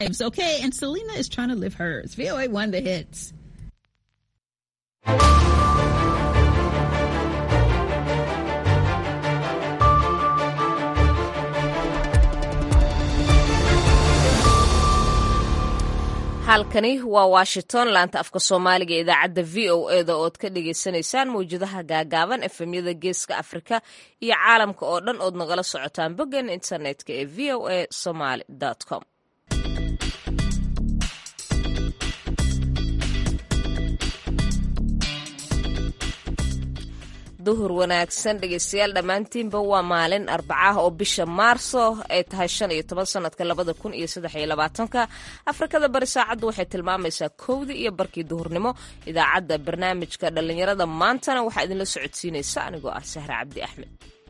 lives, okay? And Selena is trying to live hers. VOA won the hits. halkani waa washington laanta afka soomaaliga ee idaacadda v o e da ood ka dhagaysanaysaan mawjadaha gaagaaban efemyada geeska afrika iyo caalamka oo dhan ood nagala socotaan boggan internetka ee v o a somaly com duhur wanaagsan dhegeystayaal dhammaantiinba waa maalin arbacah oo bisha maarso ay tahay shan iyo toban sanadka labada kun iyo saddex iyo labaatanka afrikada bari saacaddu waxay tilmaamaysaa kowdii iyo barkii duhurnimo idaacadda barnaamijka dhallinyarada maantana waxaa idinla socodsiinaysa anigoo ah sahre cabdi axmed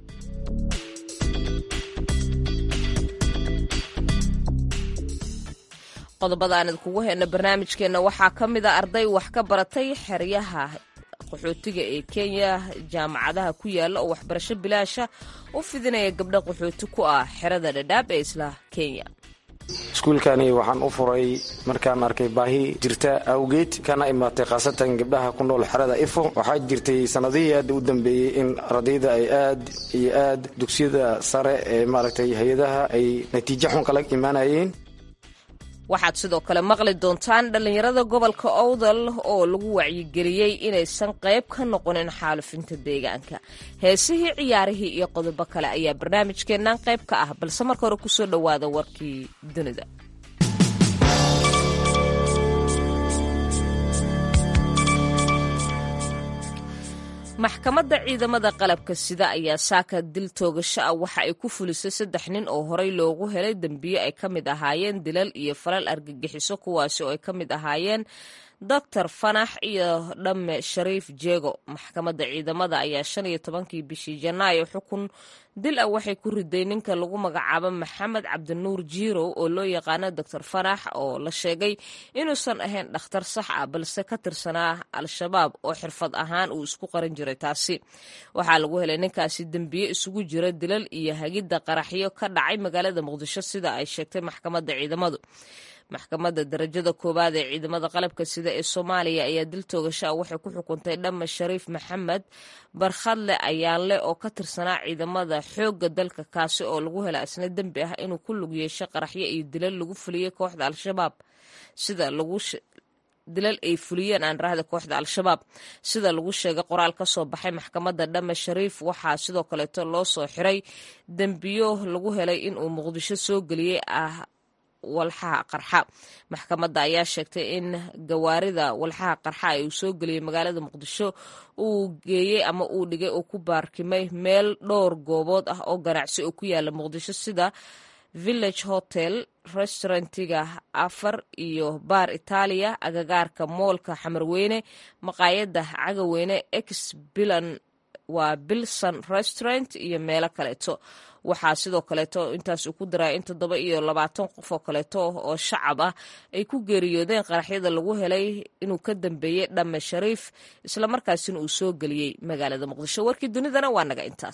qodobada aan idinkugu hayno barnaamijkeenna waxaa ka mid a arday wax ka baratay xeryaha qaxootiga ee kenya jaamacadaha ku yaala oo waxbarasho bilaasha u fidinaya gabdha qaxooti ku ah xerada dhadhaab ee isla kenya iskuulkani waxaan u furay markaan arkay baahi jirta awgeed kana imaatay khaasatan gabdhaha ku nool xerada ifo waxaa jirtay sanadihii aad u dambeeyey in ardayda ay aad iyo aad dugsiyada sare ee maaragtay hay-adaha ay natiijo xun kala imaanayeen waxaad sidoo kale maqli doontaan dhallinyarada gobolka owdal oo lagu wacyigeliyey inaysan qayb ka noqonin xaalufinta deegaanka heesihii ciyaarihii iyo qodobo kale ayaa barnaamijkeennan qayb ka ah balse marka hore kusoo dhowaada warkii dunida maxkamadda ciidamada qalabka sida ayaa saaka dil toogasho ah waxa ay ku fulisay saddex nin oo horey loogu helay dembiyo ay ka mid ahaayeen dilal iyo falal argagixiso kuwaasi oo ay ka mid ahaayeen doctor fanax iyo dhamme shariif jeego maxkamadda ciidamada ayaa shan iyo tobankii bishii janaayo xukun dil ah waxay ku riday ninka lagu magacaabo maxamed cabdinuur jiirow oo loo yaqaano doctor fanax oo la sheegay inuusan ahayn dhakhtar sax ah balse ka tirsanaa al-shabaab oo xirfad ahaan uu isku qaran jiray taasi waxaa lagu helay ninkaasi dembiye isugu jira dilal iyo hagidda qaraxyo ka dhacay magaalada muqdisho sida ay sheegtay maxkamadda ciidamadu maxkamadda darajada koowaad ee ciidamada qalabka sida ee soomaaliya ayaa dil toogasho ah waxay ku xukuntay dhamma shariif maxamed barkhadle ayaanle oo ka tirsanaa ciidamada xoogga dalka kaasi oo lagu hela isna dembi ah inuu ku lug yeesho qaraxyo iyo dilal lagu fuliyey kooxda al-shabaab sida lagu dilal ay fuliyeen aan rahda kooxda al-shabaab sida lagu sheegay qoraal ka soo baxay maxkamadda dhamme shariif waxaa sidoo kaleeto loo soo xiray dembiyo lagu helay inuu muqdisho soo geliyey ah walxaha qarxa maxkamadda ayaa sheegtay in gawaarida walxaha qarxa ay uu soo geliyey magaalada muqdisho uu geeyey ama uu dhigay oo ku baarkimay meel dhowr goobood ah oo ganacsi oo ku yaala muqdisho sida village hotel restaurantiga afar iyo baar itaaliya agagaarka moolka xamarweyne maqaayadda cagaweyne ex bilan waa bilson restaurant iyo meelo kaleeto waxaa sidoo kaleeto intaas uu ku daraa in toddoba iyo labaatan qof oo kaleeto oo shacab ah ay ku geeriyoodeen qaraxyada lagu helay inuu ka dambeeyey dhamme shariif islamarkaasina uu soo geliyey magaalada muqdisho warkii dunidana waa naga intaas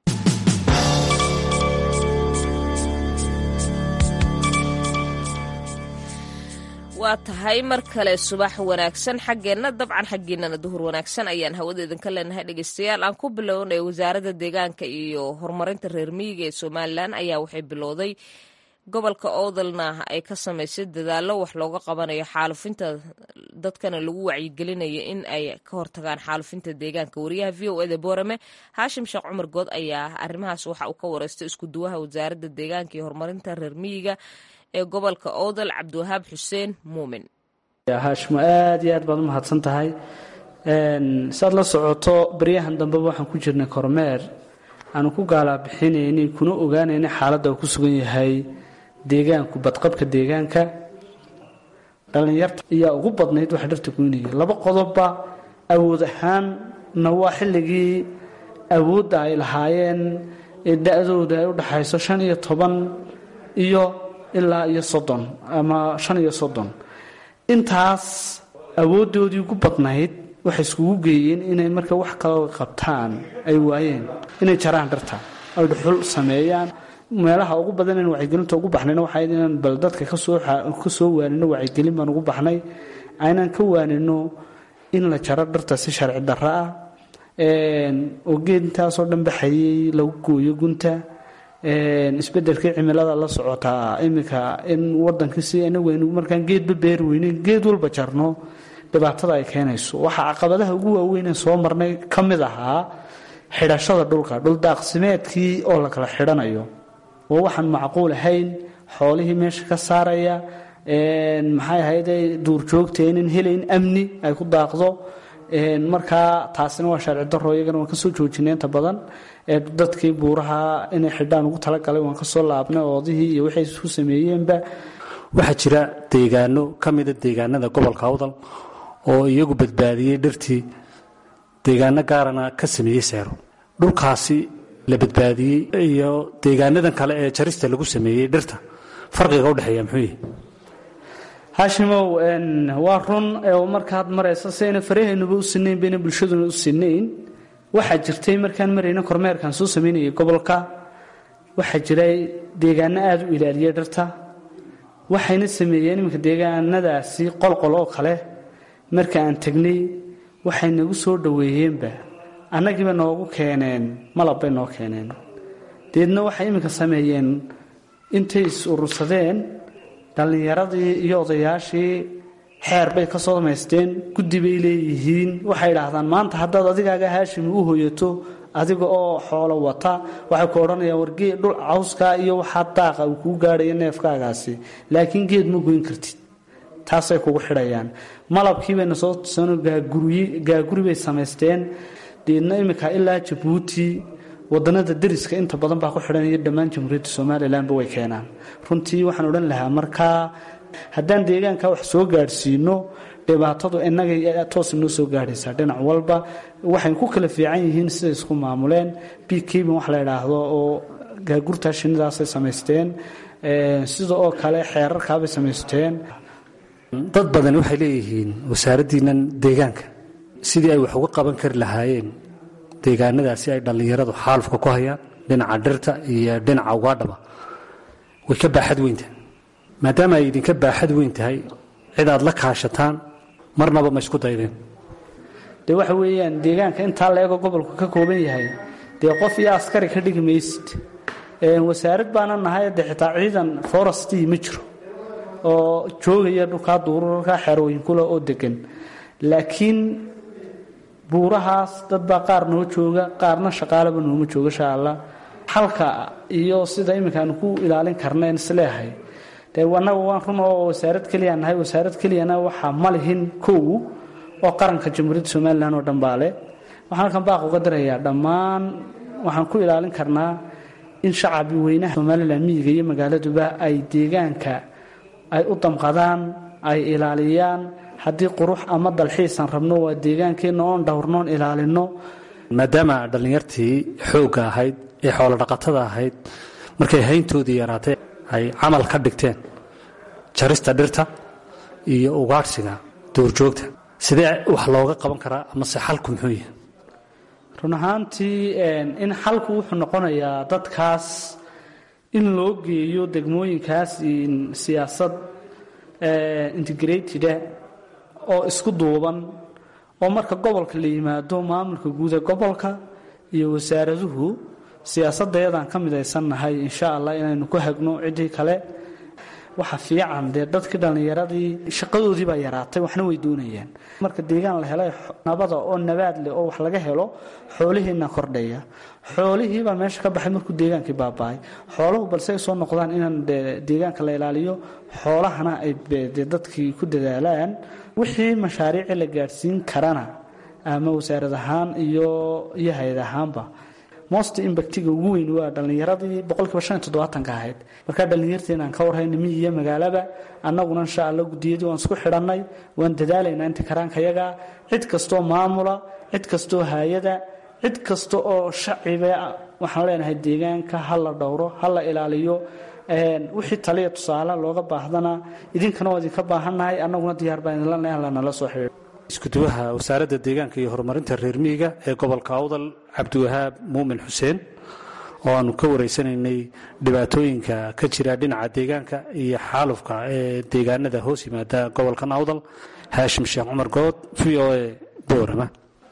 waa tahay mar kale subax wanaagsan xaggeenna dabcan xaggiinana duhur wanaagsan ayaan hawada idinka leenahay dhegeystayaal aan ku bilownay wasaaradda deegaanka iyo horumarinta reer miyiga ee somalilan ayaa waxay bilowday gobolka owdalna ay ka samaysay dadaallo wax looga qabanayo xaalufinta dadkana lagu wacyigelinayo in ay ka hortagaan xaalufinta deegaanka wariyaha v o eda boorame haashim sheekh cumar good ayaa arrimahaas waxa uu ka wareystay isku duwaha wasaaradda deegaanka iyo horumarinta reer miyiga ee gobolka owdal cabdiwahaab xuseen muumin haashimo aad iyo aad baad u mahadsan tahay saad la socoto baryahan dambeba waxaan ku jirnay kormeer aanu ku gaalabixinaynay kuna ogaanaynay xaaladda uu ku sugan yahay deegaanku badqabka deegaanka dhallinyarta ayaa ugu badnayd waxa dharta goynaya laba qodobba awood ahaanna waa xilligii awoodda ay lahaayeen ee da-dooda ay u dhaxayso shan iyo toban iyo ilaa iyo soddon ama shan iyo soddon intaas awooddoodii ugu badnayd waxay iskugu geeyeen inay marka wax kaloo qabtaan ay waayeen inay jaraan dharta ay dhuxul sameeyaan meelaha ugu badan in wacyigelinta ugu baxnayna waxay inaan bal dadka kasoo kasoo waanino wacyigelin baan ugu baxnay aynaan ka waanino in la jaro dhirta si sharci darro ah oo geed intaasoo dhan baxayay lagu gooyo gunta isbedelkii cimilada la socotaa iminka in wadanka si anagu aynu markaan geedba beeri weyneyn geed walba jarno dhibaatada ay keenayso waxaa caqabadaha ugu waaweynee soo marnay ka mid ahaa xidhashada dhulka dhuldaaqsimeedkii oo la kala xidhanayo oo waxaan macquul ahayn xoolihii meesha ka saaraya maxay ahayde duurjoogteenin helayn amni ay ku daaqdo markaa taasina waa sharci daro iyagana waan kasoo joojinay inta badan dadkii buuraha inay xidhaan ugu talagalay waan kasoo laabnay oodihii iyo waxay isku sameeyeenba waxaa jira deegaano ka mida deegaanada gobolka awdal oo iyagu badbaadiyey dhirtii deegaano gaarana ka sameeyey seero dhulkaasi la badbaadiyey iyo deegaanadan kale ee jarista lagu sameeyey dhirta farqiga udhexeeya muxuu yihi haashimow waa run markaad maraysa sayna farahaynuba u sinayn bayna bulshaduna u sinayn waxaa jirtay markaan marayna kormeerkaan soo samaynayay gobolka waxaa jiray deegaano aada u ilaaliyay dhirta waxayna sameeyeen iminka deegaanadaasi qolqol oo kale marka aan tegnay waxay nagu soo dhoweeyeenba annagiiba noogu keeneen malab bay noo keeneen deedna waxay iminka sameeyeen intay is urursadeen dhallinyaradii iyo odayaashii xeer bay ka soo samaysteen guddi bay leeyihiin waxay idhaahdaan maanta haddaad adigaaga haashimi u hoyato adiga oo xoolo wata waxay ku odhanayaan wargee dhul cawskaa iyo waxaa daaqa uu kuu gaadhayo neefkaagaasi laakiin geed ma goyn kartid taasay kugu xidhayaan malabkii bayna soo tusano gaaguri bay samaysteen deedna iminka ilaa jabuuti wadanada dariska inta badan baa ku xidhan iyo dhammaan jamhuuriyadda somalilanba way keenaan runtii waxaan odhan lahaa markaa haddaan deegaanka wax soo gaadhsiino dhibaatadu inagay toos noo soo gaadhaysaa dhinac walba waxay ku kala fiican yihiin siday isku maamuleen bkbin wax la idhaahdo oo gaagurtaa shinidaasay samaysteen sida oo kale xeerarkaabay samaysteen dad badan waxay leeyihiin wasaaraddiinnan deegaanka sidii ay wax uga qaban kari lahaayeen deegaanadaasi ay dhallinyaradu xaalufka ku hayaan dhinaca dhirta iyo dhinaca ugaadhaba way ka baaxad weyntahay maadaama ay idinka baaxad weyn tahay cid aad la kaashataan marnaba ma isku daydeen dee waxa weeyaan deegaanka intaa la-ego gobolku ka kooban yahay dee qof iyo askari ka dhigi maysid wasaarad baana nahay dee xitaa ciidan forestii ma jiro oo joogaya dhulkaa duurarka xerooyinkula oo degan laakiin buurahaas dad baa qaar noo jooga qaarna shaqaalaba nooma jooga sha allah xalka iyo sida iminka aanu ku ilaalin karnayn isleehay dee annaga waan run oo wasaarad keliya nahay wasaarad keliyana waxaa ma lihin kow oo qaranka jamhuuriyadda somalilan oo dhan baale waxaan halkan baaq uga dirayaa dhammaan waxaan ku ilaalin karnaa in shacabi weynaha somalilan miyiga iyo magaaladuba ay deegaanka ay u damqadaan ay ilaaliyaan haddii qurux ama dalxiisan rabno waa deegaankeenna oon dhowrnoon ilaalino maadaama dhallinyartii xoogga ahayd ee xoolodhaqatada ahayd markay hayntoodii yaraatay ay camal ka dhigteen jarista dhirta iyo ugaadhsiga duurjoogta sidee wax looga qaban karaa amase xalku muxuu yahay run ahaantii in xalku wuxuu noqonayaa dadkaas in loo geeyo degmooyinkaas siyaasad integrateda oo isku duuban oo marka gobolka la yimaado maamulka guuda gobolka iyo wasaaraduhu siyaasadayadaan ka midaysannahay insha allah inaynu ku hagno ciddii kale waxa fiican dee dadkii dhallinyaradii shaqadoodii baa yaraatay waxna way doonayaan marka deegaan la helay nabada oo nabaad leh oo wax laga helo xoolihiina kordhaya xoolihiibaa meesha ka baxay markuu deegaankii baaba-ay xooluhu balse ay soo noqdaan inaan deegaanka la ilaaliyo xoolahana ay de dadkii ku dadaalaan wixii mashaariici la gaadhsiin karana ama wasaarad ahaan iyo iyo hay-ad ahaanba most imbactiga ugu weyn waa dhallinyaradii boqolkiiba shan iyo toddobaatanka ahayd markaa dhallinyarteena aan ka warhayna miyi iyo magaalaba annaguna insha allah guddiyadii waan isku xidhannay waan dadaalaynaa inta karaankayaga cid kastoo maamula cid kastoo haayada cid kasta oo shaciba waxaan leenahay deegaanka ha la dhowro ha la ilaaliyo wixii taliya tusaale looga baahdana idinkana waa idinka baahannahay annaguna diyaar baa idinlanahay lanala soo xidhiidho iskuduwaha wasaaradda deegaanka iyo horumarinta reer miyiga ee gobolka awdal cabdiwahaab muumin xuseen oo aanu ka wareysanaynay dhibaatooyinka ka jira dhinaca deegaanka iyo xaalufka ee deegaanada hoos yimaada gobolkan awdal haashim sheekh cumar good v o a boorama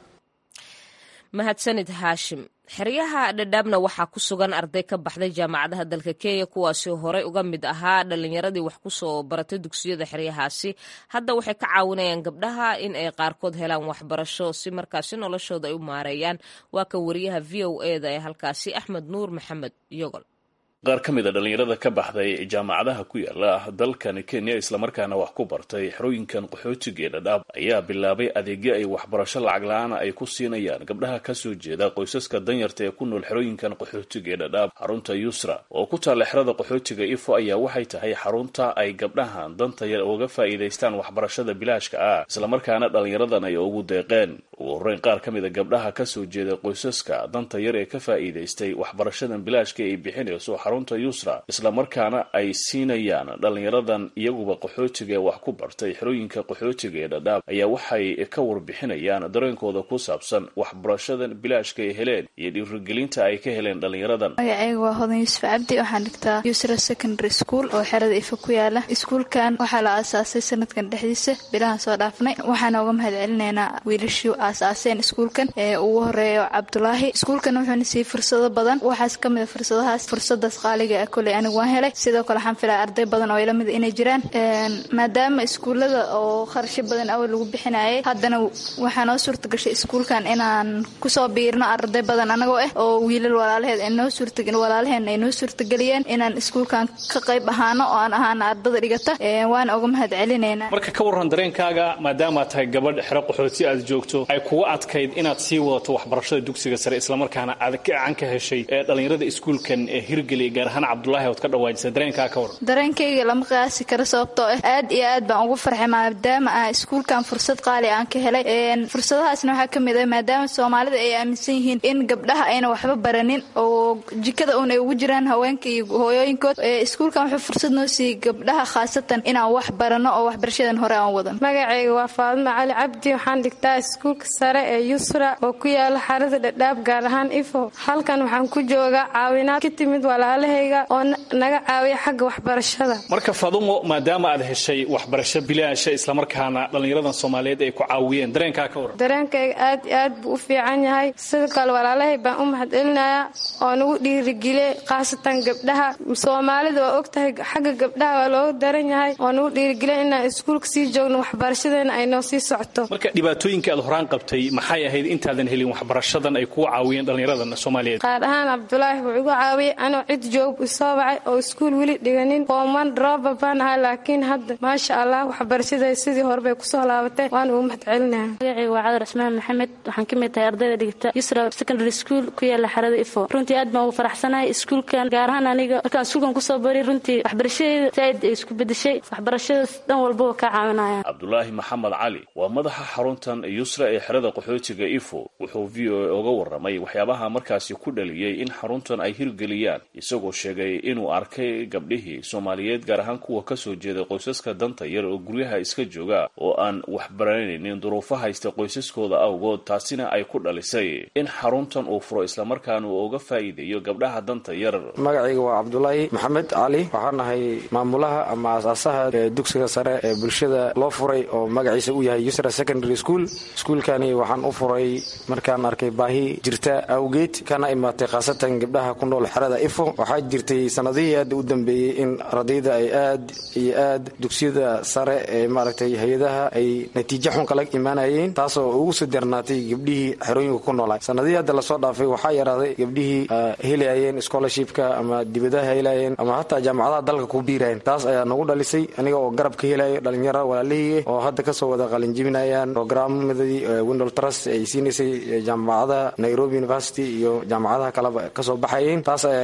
mahadsanid haashim xeryaha dhadhaabna waxaa ku sugan arday ka baxday jaamacadaha dalka kenya kuwaasi horey uga mid ahaa dhalinyaradii wax kusoo baratay dugsiyada xeryahaasi hadda waxay ka caawinayaan gabdhaha in ay qaarkood helaan waxbarasho si markaasi noloshooda ay u maareeyaan waa kan wariyaha v o e da ee halkaasi axmed nuur maxamed yogol qaar ka mid a dhallinyarada ka baxday jaamacadaha ku yaala dalkan kenya islamarkaana wax ku bartay xerooyinkan qaxootiga ee dhadhaab ayaa bilaabay adeegyo ay waxbarasho lacag la-aan ay ku siinayaan gabdhaha kasoo jeeda qoysaska danyarta ee ku nool xerooyinkan qaxootiga ee dhadhaab xarunta yusra oo ku taalla xerada qaxootiga ifo ayaa waxay tahay xarunta ay gabdhahan danta yar uga faa'iidaystaan waxbarashada bilaashka ah islamarkaana dhallinyaradan ay ugu deeqeen ugu horreyn qaar ka mid a gabdhaha kasoo jeeda qoysaska danta yar ee ka faa'iidaystay waxbarashadan bilaashka ay bixinayso xarunta yusra islamarkaana ay siinayaan dhallinyaradan iyaguba qaxootiga ee wax ku bartay xerooyinka qaxootiga ee dhadhaab ayaa waxay ka warbixinayaan dareenkooda ku saabsan waxbarashadan bilaashka ay heleen iyo dhiirigelinta ay ka heleen dhallinyaradan magacayga waa hodan yuusuf cabdi waxaan dhigtaa yusra secondary school oo xerada ifa ku yaala iskuulkan waxaa la aasaasay sanadkan dhexdiisa bilahan soo dhaafnay waxaana uga mahad celinaynaa wiilashii aasaaseen iskuulkan ee ugu horeeyo cabdulaahi iskuulkan wuxuuna siiyey fursado badan waxaas ka mid a fursadahaas fursadaas qaaliga ah koley anigu waan helay sidoo kale waxaan filaya arday badan oo ila mid inay jiraan maadaama iskuullada oo kharasho badan awal lagu bixinayay haddana waxaa noo suurta gashay iskuulkan inaan kusoo biirno arday badan anagoo ah oo wiilal walaalaheed noo suurta walaalaheen ay noo suurtageliyeen inaan iskuulkan ka qayb ahaano oo aan ahaana ardada dhigata waana uga mahad celinaynaa marka ka warran dareenkaaga maadaamaad tahay gabadh xero qaxooti aad joogto ay kugu adkayd inaad sii wadato waxbarashada dugsiga sare islamarkaana aad gacan ka heshay ee dhallinyarada iskuulkan ee hirgeliya gaar ahaan cabdulaahi ood ka dhawaajisa dareenkaa ka warran dareenkayga lama qiyaasi karo sababtoo ah aad iyo aad baan ugu farxay maadaama ah iskuulkan fursad qaali aan ka helay fursadahaasna waxaa ka mid ah maadaama soomaalida ay aaminsan yihiin in gabdhaha ayna waxba baranin oo jikada uun ay ugu jiraan haweenka iyo hooyooyinkood iskuulkan wuxuu fursad noo siiyey gabdhaha khaasatan inaan wax barano oo waxbarashadan hore aan wadan magacayga waa faadimo cali cabdi waxaan dhigtaa iskuulka sare ee yusra oo ku yaala xarada dhadhaab gaar ahaan ifo halkan waxaan ku joogaa caawinaad ka timid walaalahayga oo naga caawiya xagga waxbarashada marka fadumo maadaama aad heshay waxbarasho bilaasha islamarkaana dhallinyaradan soomaaliyeed ay ku caawiyeen dareenkaa ka warran dareenkayga aad iyo aad buu u fiican yahay sidoo kale walaalahay baan u mahad celinayaa oo nagu dhiirigeliye khaasatan gabdhaha soomaalida waa og tahay xagga gabdhaha waa looga daran yahay oo nagu dhiirigeliya inaan iskuulka sii joogno waxbarashadeena ay noo sii socoto marka dhibaatooyinka aad horaan qabtay maxay ahayd intaadan helin waxbarashadan ay kugu caawiyeen dhallinyaradan soomaaliyeed qaar ahaan cabdulaahi wuu igu caawiyey anoo cid joog isoo bacay oo iskuul weli dhiganin fooman drooba baan ahay laakiin hadda maasha allah waxbarashaday sidii horebay kusoo laabatay waan ugu mahad celinaya magacayga waa cadar cismaan maxamed waxaan ka mid tahay ardayda dhigata yusra secondary school ku yaala xarada ifo runtii aad baan ugu faraxsanahay iskuulkan gaar ahaan aniga markaan iskuulkan kusoo baray runtii waxbarashadeeda saaid ay isku bedeshay waxbarashadaas dhan walbaba kaa caawinaya cabdulaahi maxamed cali waa madaxa xaruntan yusra ee xerada qaxootiga ifo wuxuu v o a uga warramay waxyaabaha markaasi ku dhaliyey in xaruntan ay hirgeliyaan isagoo sheegay inuu arkay gabdhihii soomaaliyeed gaar ahaan kuwa kasoo jeeda qoysaska danta yar oo guryaha iska jooga oo aan waxbaranaynin duruufo haysta qoysaskooda awgood taasina ay ku dhalisay in xaruntan uu furo islamarkaana uu uga faa'iideeyo gabdhaha danta yar magacayga waa cabdulaahi maxamed cali waxaan nahay maamulaha ama aasaasaha ee dugsiga sare ee bulshada loo furay oo magaciisa uu yahay yusra secondary school iskuulkani waxaan u furay markaan arkay baahi jirta awgeed kana imaatay khaasatan gabdhaha ku nool xerada ifo waxaa jirtay sanadihii aad u dambeeyey in ardayda ay aad iyo aad dugsiyada sare ee maaragtay hay-adaha ay natiijo xun kala imaanayeen taasoo ugu soo darnaatay gabdhihii xerooyinka ku noolaa sanadihii hadda lasoo dhaafay waxaa yaraaday gabdhihii helayeen scholarshipka ama dibadaha helayeen ama hataa jaamacadaha dalka ku biirayeen taas ayaa nagu dhalisay aniga oo garab ka helaya dhalinyaro walaalihii oo hadda kasoo wada qalinjibinayaan programmadii windol trust ay siinaysay jaamacadaha nairobi university iyo jaamacadaha kaleba kasoo baxayeen taas ayaa iu maarata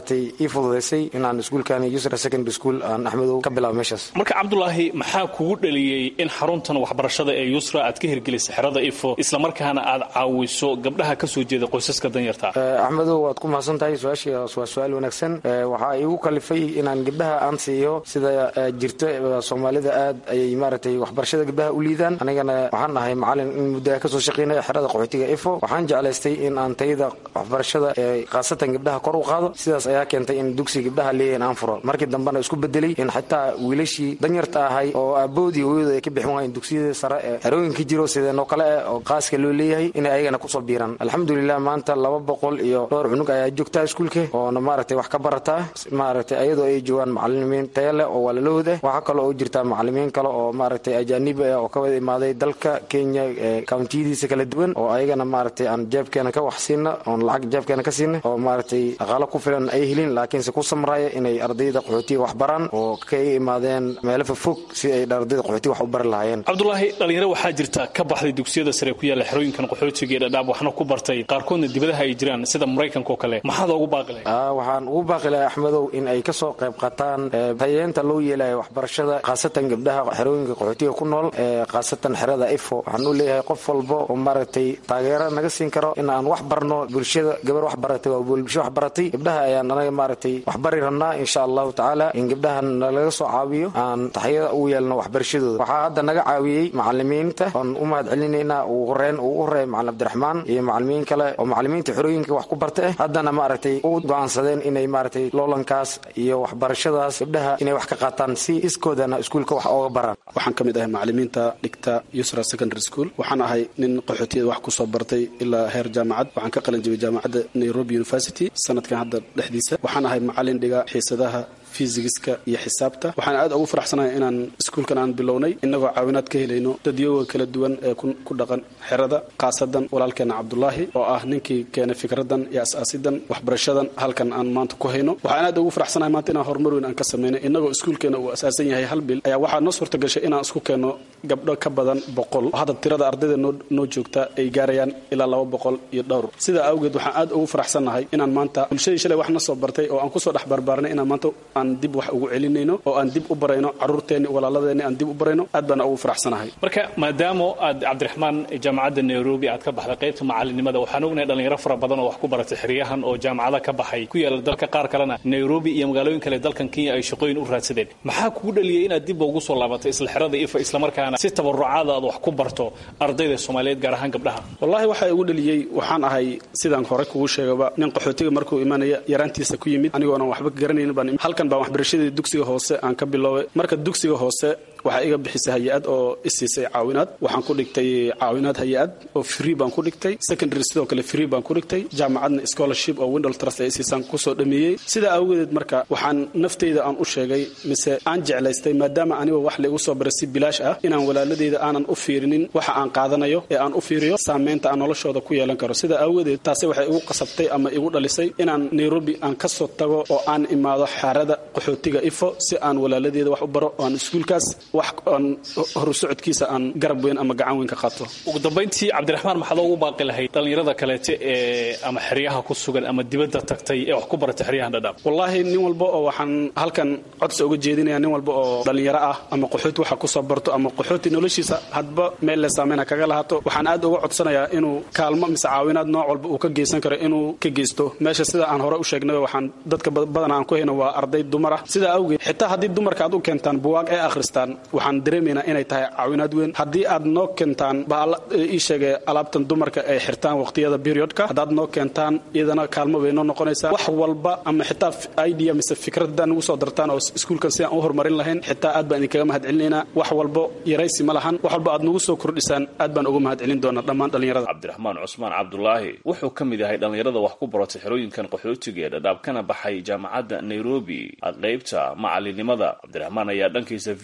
maaragtay ii fududaysay inaan iskuulkani yusra secondary school aan axmedow ka bilaabo meeshaas marka cabdulaahi maxaa kugu dhaliyey in xaruntan waxbarashada ee yusra aad ka hirgelisay xerada ifo islamarkaana aad caawiso gabdhaha ka soo jeeda qoysaska danyarta axmedow waad ku mahadsan tahay su-aashaas waa su-aal wanaagsan waxaa iigu kalifay inaan gabdhaha aan siiyo sida jirto soomaalida aad ayay maaragtay waxbarashada gabdhaha u liidaan anigana waxaan ahay macalin in muddaha kasoo shaqaynaya xerada qaxootiga ifo waxaan jeclaystay in aan tayada waxbarashada ee khaasatan gabdhaha kor u qaado sidaas ayaa keentay in dugsi gabdhaha leeyahin aan furo markii dambena isku bedelay in xataa wiilashii danyarta ahay oo aaboodii hooyadu ay ka bixin waayeen dugsiyada sare ee xerooyinka jiro sideenoo kale eh oo qaaska loo leeyahay inay ayagana kusoo biiraan alxamdulilah maanta laba boqol iyo dhowr cunug ayaa joogtaa iskuulka oona maaragtay wax ka barataa maaragtay ayadoo ay joogaan macalimiin taya leh oo walaalahood ah waxaa kaloo u jirtaa macalimiin kale oo maaragtay ajaanib ah oo ka wada imaaday dalka kenya ee kawntiyadiisa kala duwan oo ayagana maaragtay aan jeebkeena ka wax siina oon lacag jeebkeena ka siina oo maaragtay dhaqaalo ku filan ay helin laakiinse ku samraya inay ardayda qaxootiga wax baraan oo ka imaadeen meelo fofog si ay ardayda qaxootiga wax u bari lahaayeen cabdulaahi dhalinyaro waxaa jirta ka baxday dugsiyada sare ku yaalla xerooyinkan qaxootiga ee dhadhaab waxna ku bartay qaarkoodna dibadaha ay jiraan sida maraykanka oo kale maxaad ugu baaqi lahay waxaan ugu baaqi lahay axmedow in ay ka soo qayb qaataan tayeenta loo yeelayo waxbarashada khaasatan gabdhaha xerooyinka qaxootiga ku nool ee khaasatan xerada ifo waxaan u leeyahay qof walba oo maaragtay taageero naga siin karo in aan wax barno bulshada gabar wax baratay waa bulsho wax baratay gabdhaha ayaan anaga maaragtay wax bari rabnaa insha allahu tacaala in gabdhahan nalaga soo caawiyo aan taxyada ugu yeelno waxbarashadooda waxaa hadda naga caawiyey macalimiinta oon u mahad celinaynaa ugu horeen ugu horeeya macalin cabdiraxmaan iyo macalimiin kale oo macalimiinta xerooyinka wax ku barta ah haddana maaragtay u go'aansadeen inay maaragtay loolankaas iyo waxbarashadaas gabdhaha inay wax ka qaataan si iskoodana iskuulka wax ooga baraan waxaan ka mid ahay macalimiinta dhigta yusra secondary school waxaan ahay nin qaxootiyada wax kusoo bartay ilaa heer jaamacad waxaan ka qalin jibay jaamacadda nairobi university sanadkan hadda dhexdiisa waxaan ahay macalin dhiga xiisadaha fisigiska iyo xisaabta waxaan aad ugu faraxsanahay inaan iskuulkan aan bilownay inagoo caawinaad ka helayno dadyoga kala duwan ee ku dhaqan xerada khaasadan walaalkeena cabdulaahi oo ah ninkii keenay fikradan iyo as-aasidan waxbarashadan halkan aan maanta ku hayno waxaan aad ugu faraxsanahay maanta inaan horumar weyn aan ka sameynay inagoo iskuulkeena uu asaasan yahay hal bil ayaa waxaa noo suurta gashay inaan isku keenno gabdho ka badan boqol oo hadda tirada ardayda noo joogta ay gaarayaan ilaa laba boqol iyo dhowr sidaa awgeed waxaan aad ugu faraxsannahay inaan maanta bulshadii shalay wax na soo bartay oo aan kusoo dhex barbaarnay inaan maanta aan dib wax ugu celinayno oo aan dib u barayno caruurteenni walaaladeenni aan dib u barayno aad baana ugu faraxsanahay marka maadaama aad cabdiraxmaan jaamacadda nairobi aad ka baxday qaybta macalinimada waxaan ognahay dhalinyaro fara badan oo wax ku baratay xeryahan oo jaamacada ka baxay ku yaala dalka qaar kalena nairobi iyo magaalooyin kale dalkan kenya ay shaqooyin u raadsadeen maxaa kugu dhaliyay inaad dibba ugu soo laabatay isla xerada ifa islamarkaana si tabarucaada aad wax ku barto ardayda soomaaliyeed gaar ahaan gabdhaha wallahi waxaa igu dhaliyey waxaan ahay sidaan hore kugu sheegaba nin qaxootiga markuu imanaya yaraantiisa ku yimid anigoonan waxba garanaynin baan halkan baan waxbarashadii dugsiga hoose aan ka biloobay marka dugsiga hoose waxaa iga bixisay hay-ad oo isiisay caawinaad waxaan ku dhigtay caawinaad hay-ad oo free baan ku dhigtay secondary sidoo kale free baan ku dhigtay jaamacadna scholarship oo windol trust ay isiisaan kusoo dhameeyey sidaa awgedeed marka waxaan naftayda aan u sheegay mise aan jeclaystay maadaama aniga wax laigu soo baray si bilaash ah inaan walaaladeyda aanan u fiirinin waxa aan qaadanayo ee aan u fiiriyo saameynta aan noloshooda ku yeelan karo sidaa awgedeed taasi waxay igu qasabtay ama igu dhalisay inaan nairobi aan kasoo tago oo aan imaado xaarada qaxootiga ifo si aan walaaladeeda wax u baro oo aan iskuulkaas wax aan horu socodkiisa aan garab weyn ama gacan weyn ka qaato ugu dambayntii cabdiraxmaan maxaad ugu baaqi lahayd dhallinyarada kaleete ee ama xeryaha ku sugan ama dibadda tagtay ee wax ku baratay xeryahan dhadhaab wallaahi nin walba oo waxaan halkan codsi uga jeedinaya nin walba oo dhallinyaro ah ama qaxooti waxa kusoo barto ama qaxooti noloshiisa hadba meel le saameyna kaga lahato waxaan aad uga codsanayaa inuu kaalmo mise caawinaad nooc walba uu ka geysan karo inuu ka geysto meesha sida aan hore u sheegnay waxaan dadka badan aan ku hayno waa arday dumar ah sidaa awgeed xitaa haddii dumarka aad u keentaan buwaag ee akhristaan waxaan dareemaynaa inay tahay caawinaad weyn haddii aad noo keentaan ii sheegay alaabtan dumarka ay xirtaan waqtiyada periodka haddaad noo keentaan iyadana kaalmo bay noo noqonaysaa wax walba ama xitaa idea mise fikraddaan ugu soo dartaan oo iskuulkan sidaan u horumarin lahayn xitaa aad baan idinkaga mahad celinaynaa wax walbo yaraysi ma lahan wax walba aad nagu soo kordhisaan aad baan uga mahad celin doonaa dhammaan dhallinyarada cabdiraxmaan cusmaan cabdulaahi wuxuu ka mid yahay dhallinyarada wax ku baratay xerooyinkan qaxootiga ee dhadhaab kana baxay jaamacadda nairobi qaybta macalinimada cabdiraxmaan ayaa dhankiisa v o a u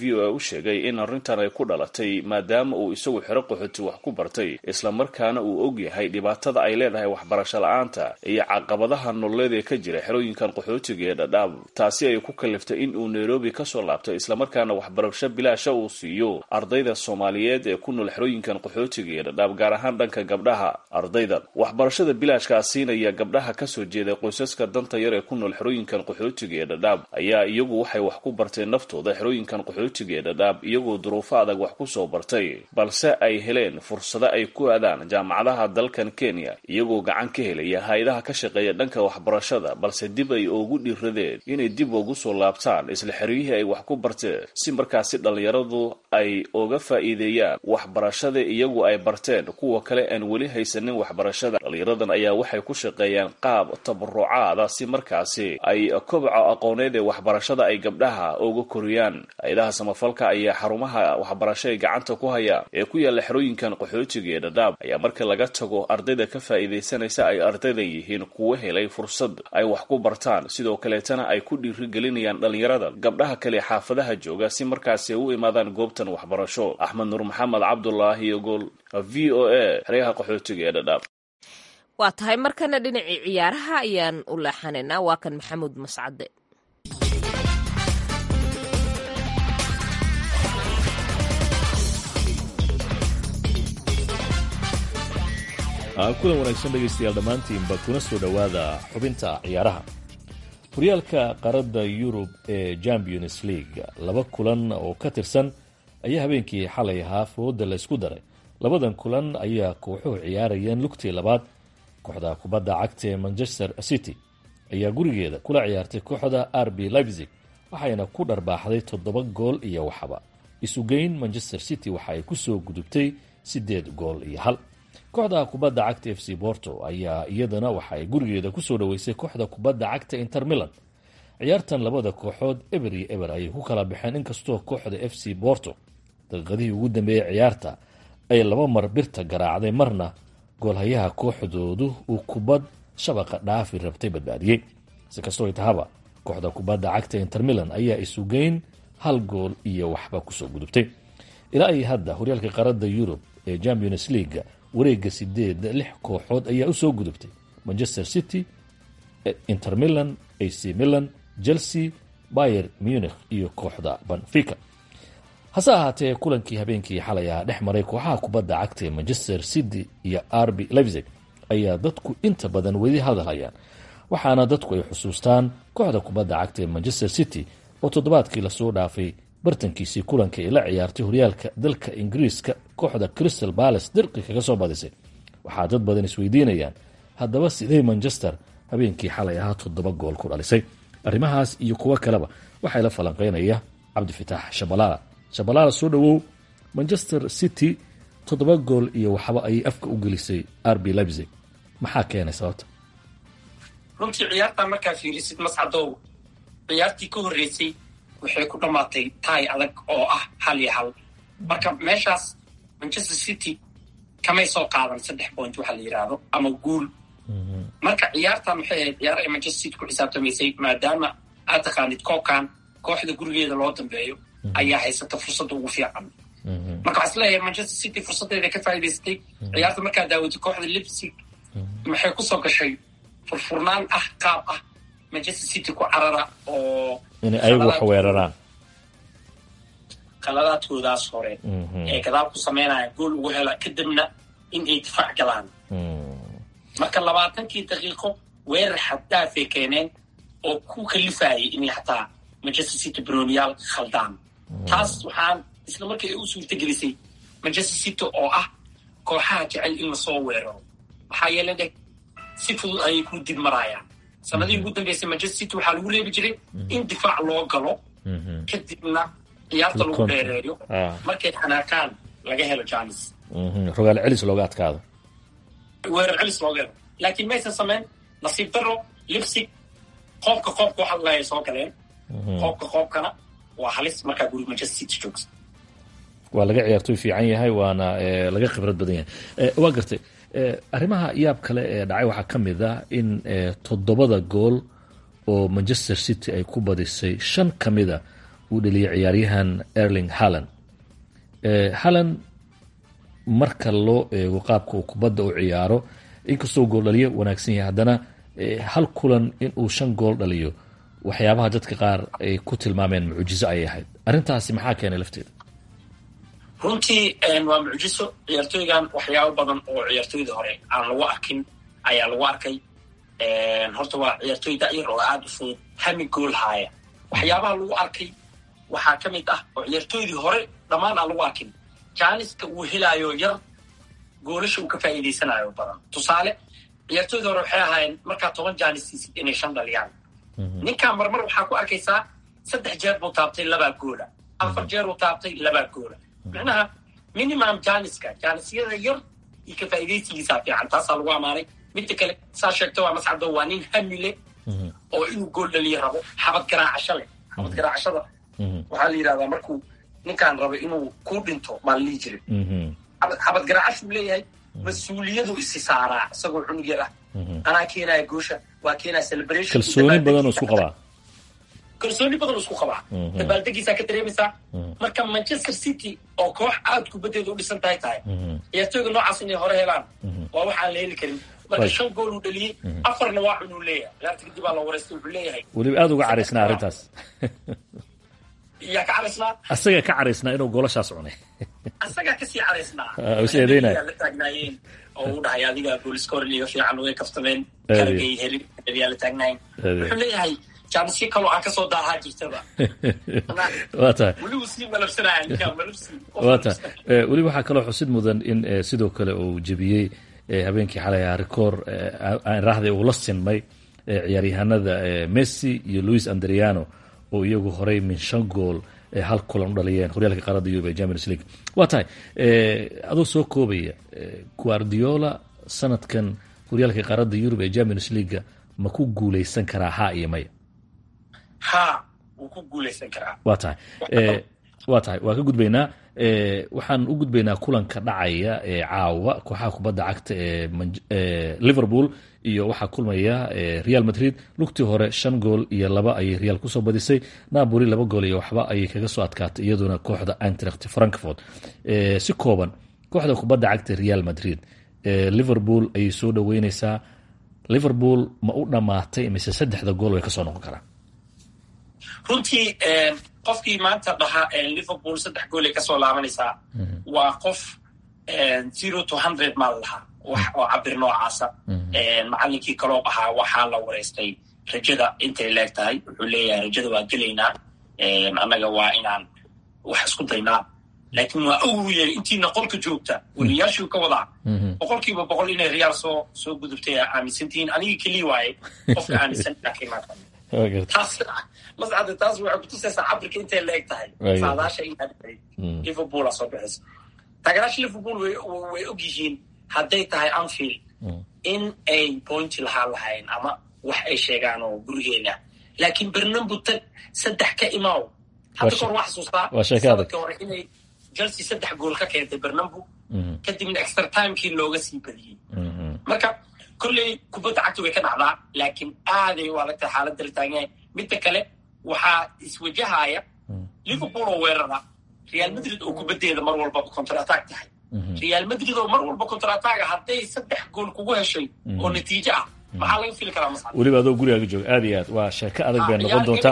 sheegay in arrintan ay ku dhalatay maadaama uu isagu xero qaxooti wax ku bartay islamarkaana uu og yahay dhibaatada ay leedahay waxbarasho la-aanta iyo caqabadaha nololeed ee ka jira xerooyinkan qaxootiga ee dhadhaab taasi ay ku kaliftay in uu nairobi kasoo laabto islamarkaana waxbarasho bilaasha uu siiyo ardayda soomaaliyeed ee ku nool xerooyinkan qaxootiga ee dhadhaab gaar ahaan dhanka gabdhaha ardaydan waxbarashada bilaashkaa siinaya gabdhaha kasoo jeeda qoysaska danta yar ee ku nool xerooyinkan qaxootiga ee dhadhaab ayaa iyagu waxay wax ku barteen naftooda xerooyinkan qaxootiga ee dhadhaab iyagoo duruufo adag wax ku soo bartay balse ay heleen fursado ay ku aadaan jaamacadaha dalkan kenya iyagoo gacan ka helaya hay-adaha ka shaqeeya dhanka waxbarashada balse dib ay ugu dhiiradeen inay dib ugu soo laabtaan isla xeryihii ay wax ku barteen si markaasi dhallinyaradu ay uga faa'iideeyaan waxbarashada iyagu ay barteen kuwa kale aan weli haysanin waxbarashada dhallinyaradan ayaa waxay ku shaqeeyaan qaab tabarucaada si markaasi ay kobca aqooneed ee waxbarashada ay gabdhaha uga koriyaan hay-adaha samafalka ayaa xarumaha waxbarasho ay gacanta ku hayaan ee ku yaalla xerooyinkan qaxootiga ee dhadhaab ayaa marka laga tago ardayda ka faa'iidaysanaysa ay ardaydan yihiin kuwo helay fursad ay wax ku bartaan sidoo kaleetana ay ku dhiirigelinayaan dhallinyarada gabdhaha kale xaafadaha jooga si markaasi ay u imaadaan goobtan waxbarasho axmed nuur maxamed cabdulaahi iyo gool v o a xeryaha qaxootiga ee dhadhaab waa tahay markana dhinacii ciyaaraha ayaan u leexanaynaa waa kan maxamuud mascade kulan wanaagsan dhegaystayaal dhammaantiinba kuna soo dhowaada xubinta ciyaaraha horyaalka qaarada yurub ee champions league laba kulan oo ka tirsan ayaa habeenkii xalay ahaa fooda laysku daray labadan kulan ayaa kooxuhu ciyaarayeen lugtii labaad kooxda kubadda cagta ee manchester city ayaa gurigeeda kula ciyaartay kooxda r b leipzig waxayna ku dharbaaxday toddoba gool iyo waxba isugeyn manchester city waxa ay kusoo gudubtay siddeed gool iyo hal kooxda kubadda cagta f c borto ayaa iyadana waxa ay gurigeeda kusoo dhoweysay kooxda kubadda cagta inter milan ciyaartan labada kooxood eber iyo eber ayay ku kala baxeen inkastoo kooxda f c borto daqiiqadihii ugu dambeeyey ciyaarta ay laba mar birta garaacday marna goolhayaha kooxdoodu uu kubad shabaqa dhaafi rabtay badbaadiyey si kastoo tahaba kooxda kubadda cagta inter milan ayaa isugeyn hal gool iyo waxba kusoo gudubtay ilaa ay hadda horyaalka qaarada yurub ee champions leaga wareega sideed lix kooxood ayaa usoo gudubtay manchester city inter milan ac milan chelsea bayer munich iyo kooxda banfica hase ahaatee kulankii habeenkii xalay ah dhex maray kooxaha kubadda cagta ee manchester city iyo rb leipzig ayaa dadku inta badan weli hadalhayaan waxaana dadku ay xusuustaan kooxda kubadda cagta ee manchester city oo toddobaadkii lasoo dhaafay bartankiisii kulanka ay la ciyaartay horyaalka dalka ingiriiska kooxda crystal balace dirqi kaga soo badisay waxaa dad badan isweydiinayaan haddaba sidee manchester habeenkii xalay ahaa toddoba gool ku dhalisay arrimahaas iyo kuwo kaleba waxaa la falanqeynaya cabdifitaax shabalaala shabalaala soo dhowow manchester city toddoba gool iyo waxba ayay afka u gelisay r b leipzig maxaa keenay sababta runtii ciyaartaa markaa fiirisid mascadow ciyaartii ka horreysay waxay ku dhammaatay taay adag oo ah hal iyo hal marka meeshaas manchester city kamay soo qaadan saddex point waxa la yidhaahdo ama guul marka ciyaartan waxay ahayd ciyaar ay manchester city ku xisaabtamaysay maadaama aad taqaanid koobkan kooxda gurigeeda loo dambeeyo ayaa haysata fursadda ugu fiican marka waxaa isleeyahay manchester city fursaddeeda ka faa'idaysatay ciyaarta markaa daawatay kooxda lipsig maxay kusoo gashay furfurnaan ah qaab ah manchester city ku carara oo inay ayagu wax weeraraan qaladaadkoodaas hore ee gadaal ku samaynaya gool ugu hela kadibna in ay difaac galaan marka labaatankii daqiiqo weerar xaddaafay keeneen oo ku kalifayay inay xataa manchester city broniyaal khaldaan taas waxaan isla markii ay u suurtagelisay manchester city oo ah kooxaha jecel in lasoo weeraro maxaa yeele dheg si fudud ayay ku dib maraayaan sanadihii ugu dambeysay manchester city waxaa lagu leebi jiray in difaac loo galo kadibna ciyaarta lagu dheereeyo markay xanaakaan laga helo janis rogaal celis looga adkaado weerar celis looga helo laakiin maysan samayn nasiib daro lipsig qoobka qoobka waxa lahay soo galeen qoobka qoobkana waa halis markaa guri manchester city joogsa waa laga ciyaartoy fiican yahay waana laga khibrad badan yahay waa gartay arrimaha yaab kale ee dhacay waxaa ka mid ah in toddobada gool oo manchester city ay ku badisay shan ka mida uu dheliyay ciyaaryahan erling halland halland marka loo eego qaabka uu kubadda u ciyaaro inkastoo gool dhaliyo wanaagsan yahay haddana hal kulan inuu shan gool dhaliyo waxyaabaha dadka qaar ay ku tilmaameen mucjizo ayay ahayd arrintaasi maxaa keenay lafteeda runtii waa mucjiso ciyaartooygan waxyaabo badan oo ciyaartooydii hore aan lagu arkin ayaa lagu arkay horta waa ciyaartooy da'yar oo aada u fudud hami gool haaya waxyaabaha lagu arkay waxaa ka mid ah oo ciyaartooydii hore dhammaan aan lagu arkin jaaniska uu helaayo yar goolasha uu ka faa'iidaysanayo badan tusaale ciyaartooydii hore waxay ahaayeen markaa toban jaanis siisid inay shan dhaliyaan ninkan marmar waxaa ku arkaysaa saddex jeer buu taabtay labaa goola afar jeer uu taabtay labaa goola micnaha minimum janiska janisyada yar iyo ka faa'iidaysigiisaa fiican taasaa lagu amaanay midda kale saa sheegto waa mascado waa nin hamile oo inuu gool dhaliyo rabo xabad garaacasho leh xabad garaacashada waxaa la yidhahdaa markuu ninkaan rabo inuu ku dhinto maa la dhihi jiray xabad garaacashuu leeyahay mas-uuliyadu isi saaraa isagoo cunug yar ah anaa keenaya goosha waa keenaya celebration kalsooni badanoo isku qabaa kalsooni badan isku qabaa dabaaldegiisaa ka dareemaysaa marka manchester city oo koox aad kubaddeeda u dhisan tahay tahay ciyaartooyga noocaas inay hore helaan waa waxaan la heli karin marka shan gool uu dhaliyey afarna waa cunuu leeyahay ciyaarta kadib baa la wareystay wuxuu leeyahay weliba aada uga caraysnaa arrintaas yaa ka caraysnaa asagaa ka caraysnaa inuu goolashaas cunay asagaa kasii caraysnaa is eedeynaya la taagnaayeen oo u dhahay adiga booliskorin iga fiican way kaftameen karagay helin yaa la taagnaayeen wuxuu leeyahay jaanisyo kaloo aan kasoo daahaa jirtaba waa tahay welibu sii malabsanaya ninkaa malabsi waa tahay weliba waxaa kaloo xusid mudan in sidoo kale uu jebiyey habeenkii xalay ahaa rekoor raahday uu la sinmay ciyaaryahanada messi iyo louis andriano oo iyagu horey min shan gool hal kulan u dhaliyeen horyaalka qaarada yurub ee champions league waa tahay adoo soo koobaya guardiola sanadkan horyaalka qaarada yurub ee champions leaguea ma ku guuleysan karaa ha iyo maya ha wuu ku guuleysan karaa waa tahay waa tahay waa ka gudbaynaa waxaan u gudbaynaa kulanka dhacaya ee caawa kooxaha kubadda cagta ee liverpool iyo waxaa kulmaya real madrid lugtii hore shan gool iyo laba ayay real kusoo badisay napoli laba gool iyo waxba ayay kaga soo adkaatay iyaduna kooxda antracht frankfort si kooban kooxda kubadda cagta real madrid liverpool ayay soo dhaweyneysaa liverpool ma u dhammaatay mise saddexda gool way kasoo noqon karaan runtii qofkii maanta dhahaa liverpool saddex goolay kasoo laabanaysaa waa qof zero to hundred maa la lahaa wax oo cabir noocaasa macalinkii kaloo ahaa waxaa la wareystay rajada intay leeg tahay wuxuu leeyahay rajada waa gelaynaa annaga waa inaan wax isku daynaa laakiin waa awuye intiina qolka joogta weliyaashuu ka wadaa boqolkiiba boqol inay reyaal soo soo gudubtay aaminsantihiin anigii keliya waaye qofka aaminsan taas mascada taas waxay kutusaysaa cabirka intay la eg tahay saadaasha inaad liverpool soo bixisa taageeraasha liverpool way og yihiin hadday tahay anfield in ay pointi lahaan lahayn ama wax ay sheegaan oo gurigeena laakiin bernambu tag saddex ka imaaw hadda kahor waa xasuustaa sanadka hore inay chelsea saddex gool ka keentay bernambu kadibna extra timekii looga sii badiyey marka kolley kubadda cagta way ka dhacdaa laakiin aaday u adagtahay xaaladda la taagnahay midda kale waxaa iswajahaya liverpool oo weerara real madrid oo kubaddeeda mar walbaba counter attack tahay real madrid oo mar walba counter attack hadday saddex gool kugu heshay oo natiijo ah maxaa laga fili karaa mascad weliba adoo gurigaaga jooga aad iyo aad waa sheeko adag bay noqon doontaa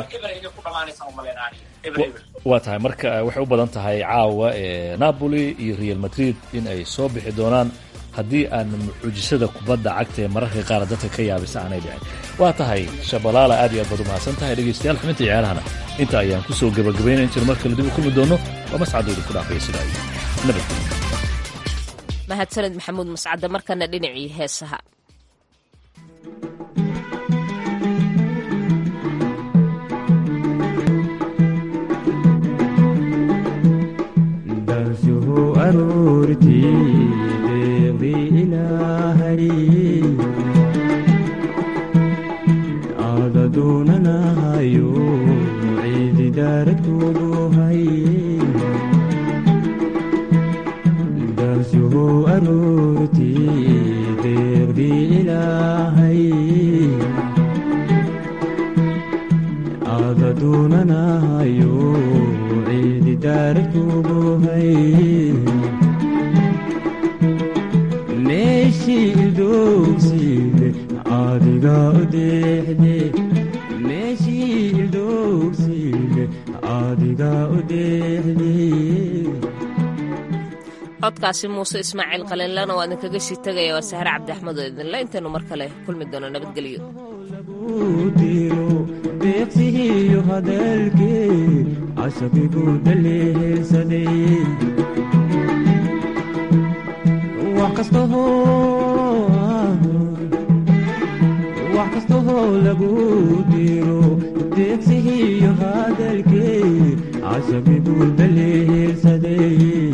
waa tahay marka waxay u badan tahay caawa napoli iyo real madrid in ay soo bixi doonaan haddii aan mucujisada kubadda cagta ee mararka qaar dadka ka yaabisa aanay dhicin waa tahay shabalaala aad iyo aad baad u mahadsan tahay dhegaystayaal xubinta ciyaarahana inta ayaan ku soo gabagabaynayn jir mar kale dib u kulmi doono waa mascadooda ku dhaafaya sida ay nabadgelyo mahadsaned maxamuud mascadde markana dhinacii heesaha doonanahayo meeshii ildoogsiile adiga udeexde meeshii ildoogsiile adiga udeexde codkaasi muuse ismaaciil qalinlana waa idinkaga sii tegaya waa sahre cabdi axmed oo idinle intaynu mar kale kulmi doono nabadgelyo diro deeqsihiyo hadalkee cashabigu daleelsaday wax kastahoo lagu diro deeqsihiyo hadalkee cashabigu daleelsaday